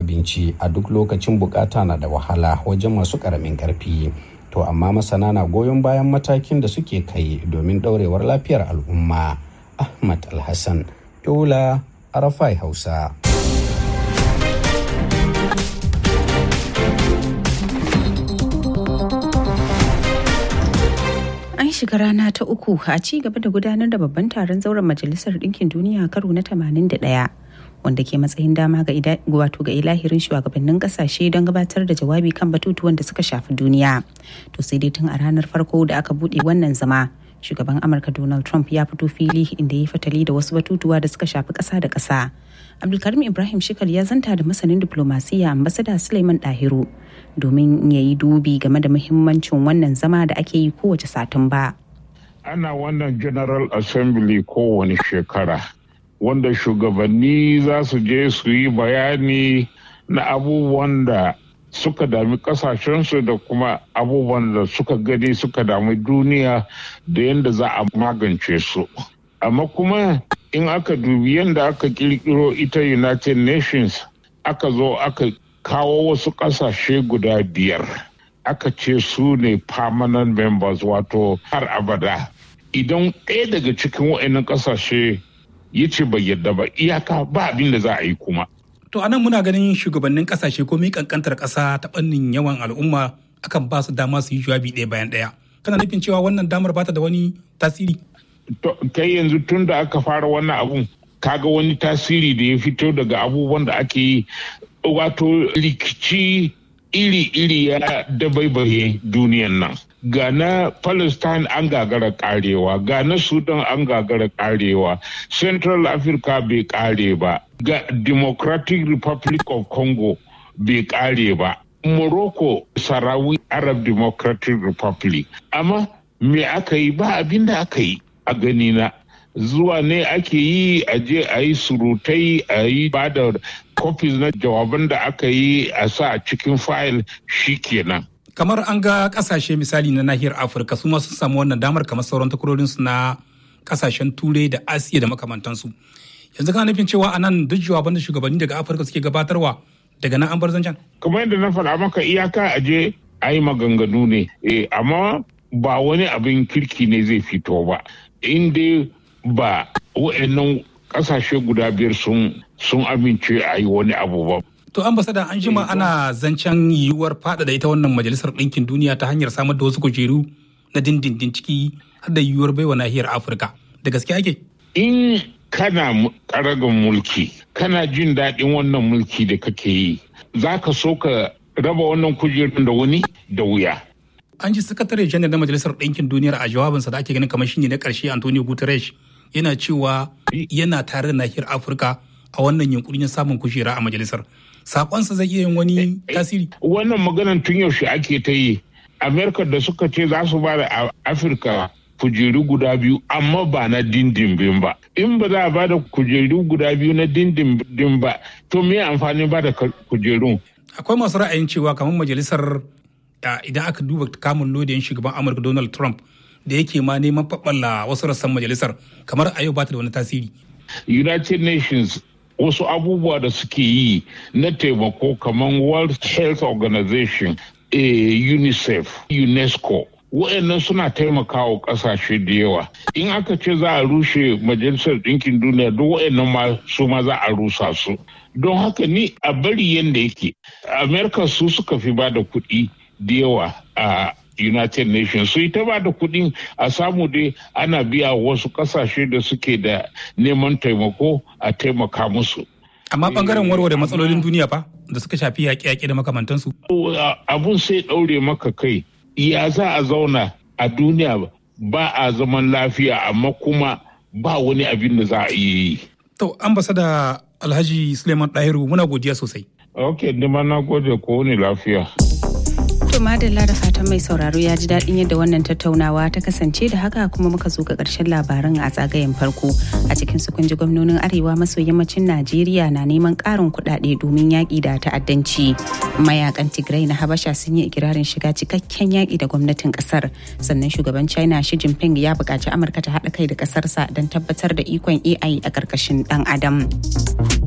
abinci a duk lokacin bukata na da wahala wajen masu ƙaramin ƙarfi to amma masana na goyon bayan matakin da suke kai domin ɗaurewar lafiyar al'umma ahmad alhassan yola arafai hausa An shiga rana ta uku a ci gaba da gudanar da babban taron zauren Majalisar Ɗinkin Duniya karo na 81 wanda ke matsayin dama ga wato ga ilahirin shugabannin kasashe don gabatar da jawabi kan batutuwan da suka shafi duniya. To sai dai tun a ranar farko da aka buɗe wannan zama shugaban Amurka Donald Trump ya fito fili inda ya yi fatali da wasu batutuwa da suka shafi ƙasa da ƙasa. Abdulkarim Ibrahim Shikal ya zanta da masanin diplomasiya ambasada Suleiman Dahiru domin ya yi dubi game da muhimmancin wannan zama da ake yi kowace satin ba. Ana wannan General Assembly kowane shekara wanda shugabanni za su je su yi bayani na abubuwan da suka dami kasashensu da kuma abubuwan da suka gani suka dami duniya da yadda za a magance su. Amma kuma in aka dubi yadda aka kirkiro ita United Nations aka zo aka kawo wasu ƙasashe guda biyar aka ce su ne permanent members wato har abada idan ɗaya daga cikin wa'annan ƙasashe ya ce bai yadda ba iyaka ba abin da za a yi kuma to anan muna ganin shugabannin ƙasashe ko mi kankantar ƙasa ta fannin yawan al'umma akan ba su dama su yi jawabi ɗaya bayan ɗaya kana nufin cewa wannan damar bata da wani tasiri kai yanzu tun da aka fara wannan abun kaga wani tasiri da ya fito daga abubuwan da ake yi wato rikici iri-iri ya dabaibaye duniyan nan ga na palestine an gagara karewa ga na sudan an gagara karewa central africa bai kare ba ga democratic republic of congo bai kare ba morocco sarawi arab democratic republic amma me aka yi ba abin da aka yi a ganina zuwa ne ake yi a je a yi surutai a yi ba da copies na jawaban da aka yi a sa a cikin fayil kenan. kamar an ga kasashe misali na nahiyar afirka su ma sun samu wannan damar kamar sauran takwarorinsu na kasashen turai da asiya da makamantansu yanzu kana nufin cewa a nan duk jawaban da shugabanni daga afirka suke gabatarwa daga nan an bar zancen kamar yadda na faɗa maka iyaka a je a yi maganganu ne amma ba wani abin kirki ne zai fito ba in dai ba wa'annan kasashe guda biyar sun sun amince a yi wani abu ba. To ambasada an jima ana zancen yiwuwar faɗaɗa ita wannan majalisar ɗinkin duniya ta hanyar samar da wasu kujeru na dindindin ciki har da yiwuwar baiwa nahiyar Afirka. Da gaske ake? In kana karagan mulki, kana jin daɗin wannan mulki da kake yi, za ka so ka raba wannan kujerun da wani da wuya. An ji sakatare janar na majalisar ɗinkin duniyar a jawabinsa da ake ganin kamar shine na ƙarshe Antonio Guterres yana cewa yana tare da nahiyar Afirka a wannan yunkurin samun kujera a majalisar. Sakonsa zai iya yin wani tasiri? Wannan maganan tun yaushe ake ta yi. Amerika da suka ce za su ba da Afirka kujeru guda biyu amma ba na dindindin ba. In ba za a ba da kujeru guda biyu na dindindin ba, to me amfani ba da kujerun? Akwai masu ra'ayin cewa kamar majalisar idan aka duba kamun lodiyan shugaban Amurka Donald Trump da yake ma neman faɓalla wasu rassan majalisar kamar a yau ba ta da wani tasiri. United Nations wasu abubuwa da suke yi na taimako kamar World Health Organization, eh, UNICEF, UNESCO. Wa'annan suna taimakawa ƙasashe da yawa. In aka ce za a rushe Majalisar Ɗinkin Duniya duk wa'annan ma su ma za a rusa su. Don haka ni a bari yadda yake. Amerika su suka fi ba da kuɗi da yawa a United Nations su ita ba da kuɗin a samu dai ana biya wasu ƙasashe da suke da neman taimako a taimaka musu. Amma bangaren warware matsalolin duniya fa da suka shafi yaƙe-yaƙe da makamantansu. Abun sai ɗaure maka kai. Ya za a zauna a duniya ba a zaman lafiya amma kuma ba wani abin da za a iya yi. To, ambasada Alhaji Suleiman Ɗahiru muna godiya sosai. Ok, nima na gode ko wani lafiya. To madalla da fatan mai sauraro ya ji daɗin yadda wannan tattaunawa ta kasance da haka kuma muka zo ga ƙarshen labaran a tsagayen farko a cikin su ji gwamnonin arewa maso yammacin Najeriya na neman ƙarin kuɗaɗe domin yaƙi da ta'addanci. Mayakan Tigray na Habasha sun yi ikirarin shiga cikakken yaƙi da gwamnatin ƙasar sannan shugaban China Xi Jinping ya buƙaci Amurka ta haɗa kai da ƙasarsa don tabbatar da ikon AI a ƙarƙashin ɗan Adam.